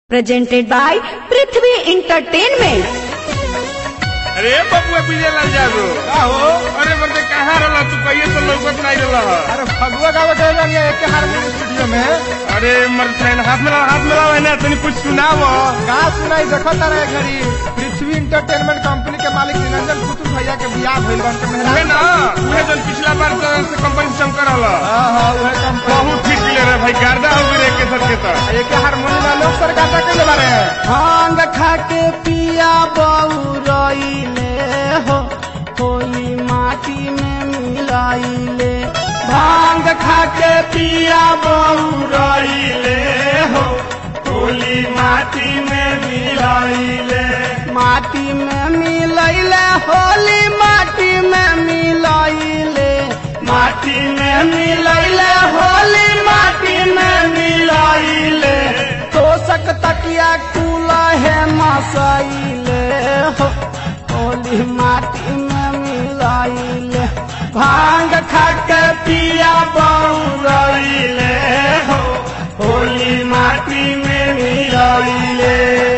presented by Prithvi Entertainment. अरे बबुआ विजय लाल जादू का हो अरे बंदे कहाँ रहला तू कहिए तो लौकत नहीं रहला ह। अरे फगुआ गावे गए रहनी एक हारमोनियम स्टूडियो में अरे मर फ्रेंड हाथ में हाथ में लावे ना तनी कुछ सुनाव का सुनाई देखो तारा एक घड़ी पृथ्वी इंटरटेनमेंट कंपनी के मालिक निरंजन पुतुल भैया के बियाह भइल बन के उहे मेहरान ना उहे जन पिछला बार तो से कंपनी से शंकर रहला हां हां उहे कंपनी बहुत फिट ले रे भाई गर्दा हो गए के सर के तर एक हारमोनियम वाले लोग सरकार का कइले बारे भांग खाके पिया बउरइले हो होली माटी में मिलाइले भांग खाके पिया बउरइले हो होली माटी में मिलाइले माटी में मिलाइले होली माटी में मिलाइले माटी में मिलाइले होली माटी में मिलाइले तोसक तकिया कूला है मसाइले हो होली माटी में मिलाइले भांग खाके पिया बउरइले हो होली माटी में मिलाइले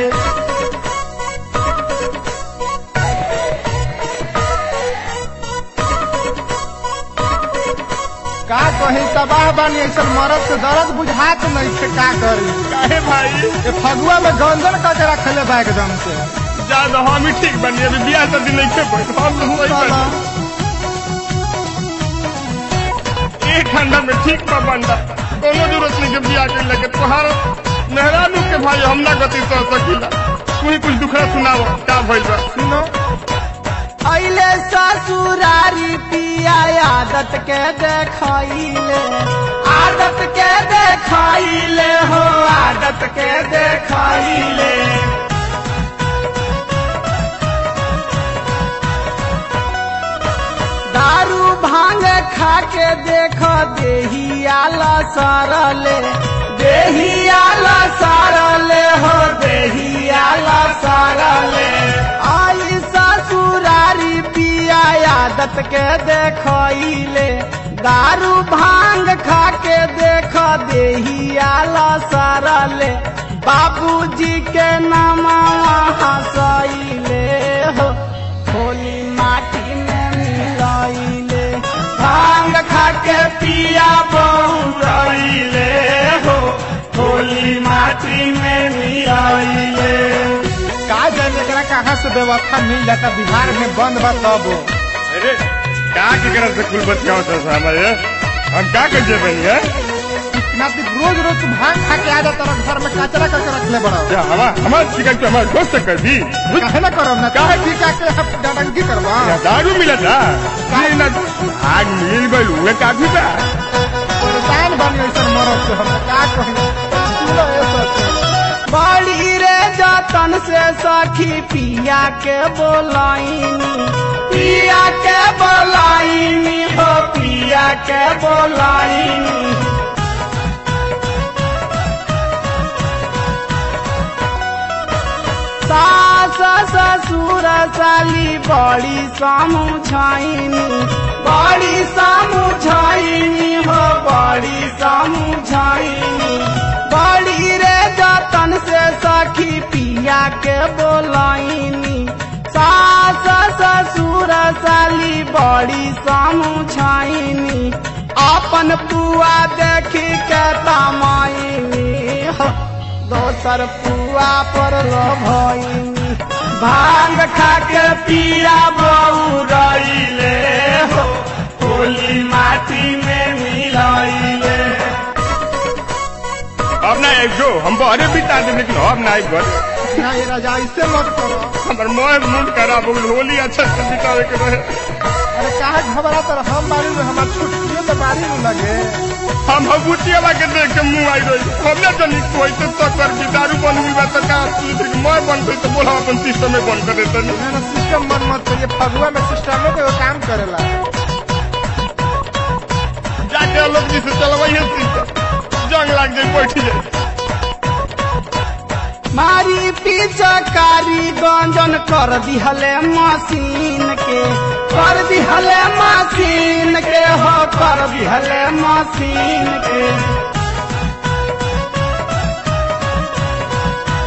का कही तबाह बानी ऐसा मरद से दर्द बुझात नहीं थे का करी काहे भाई ये फगुआ में गंजन का के रखले बा एकदम से ज्यादा हम ही ठीक बनी अभी बियाह शादी नहीं खे पड़े हम लोग वही चलो बनी। एक खंडा में ठीक बा बंदा कोनो जरूरत नहीं के बियाह के लगे तोहार मेहरानू के भाई हम ना गति सह सकीला तू ही कुछ दुखड़ा सुनाव का भइल बा सुनो अइले ससुरारी पिया आदत के देखाइले आदत के देखाइले हो आदत के देखाइले दारू भांग खा के देख देही आला सारले देही आला सारले हो देही आला सारले आई ससुरारी पिया आदत के देखइले दारू भांग खा के देख देही आला सारले बाबूजी के नामा हंसइले हो होली माटी में मिलाइले भांग खा के पिया बहुराइले हो होली माटी में मिलाइले का जाने एकरा कहाँ से व्यवस्था मिल जाता बिहार में बंद बा तब अरे का के करत से कुल बच गाँव से हमारे हम का कर जे बनी है इतना दिन रोज रोज तू भांग खा के आ जाता रहा घर में कचरा करके रख ले बड़ा क्या हवा हमारे शिकायत पे हमारे दोस्त से कर दी काहे ना करो ना काहे ठीक आके हम डडंगी करवा यहाँ दारू मिला था काहे ना आग मिल गई हुए काफी था परेशान बनी ऐसा मरद से हम का कही सुनो ये सच बड़ी रे जतन से सखी पिया के बोलाइनी पिया के बोलाइनी हो पिया के बोलाइनी सास ससुर साली बड़ी समुझाइनी बड़ी समुझाइनी हो बड़ी समुझाइनी बड़ी रे जतन से सखी पिया के बोलाइनी सास ससुर साली बड़ी समुझाइनी अपन पुआ देखी के तमाइनी हो दोसर पुआ पर लो भइनी भांग खा के पिया बउरइले हो होली माटी में मिलाइले अब ना एक जो हम बहरे बिता दे लेकिन अब ना एक घर ना ये राजा ऐसे मत करो हमारे मोह मूड खराब हो गई होली अच्छा से बितावे के रहे अरे काहे घबरा तर हम बारी में हमार छुट्टियों तो बारी में लगे हम भभूतिया बा के देख के मुंह आई रही हमने जनी कोई तो तकर की दारू बन हुई बा तो का दूसरे की मोह बन गई तो बोला अपन सिस्टम में बंद कर देते नहीं ना ना सिस्टम मन मत करिए फगुआ में सिस्टमों के वो काम करेला जाके लोग जी से चलवाइए सिस्टम जंग लाग जाए बैठ जाए मारी पिचकारी गंजन कर दिहले मशीन के कर दिहले मशीन के हो कर दिहले मशीन के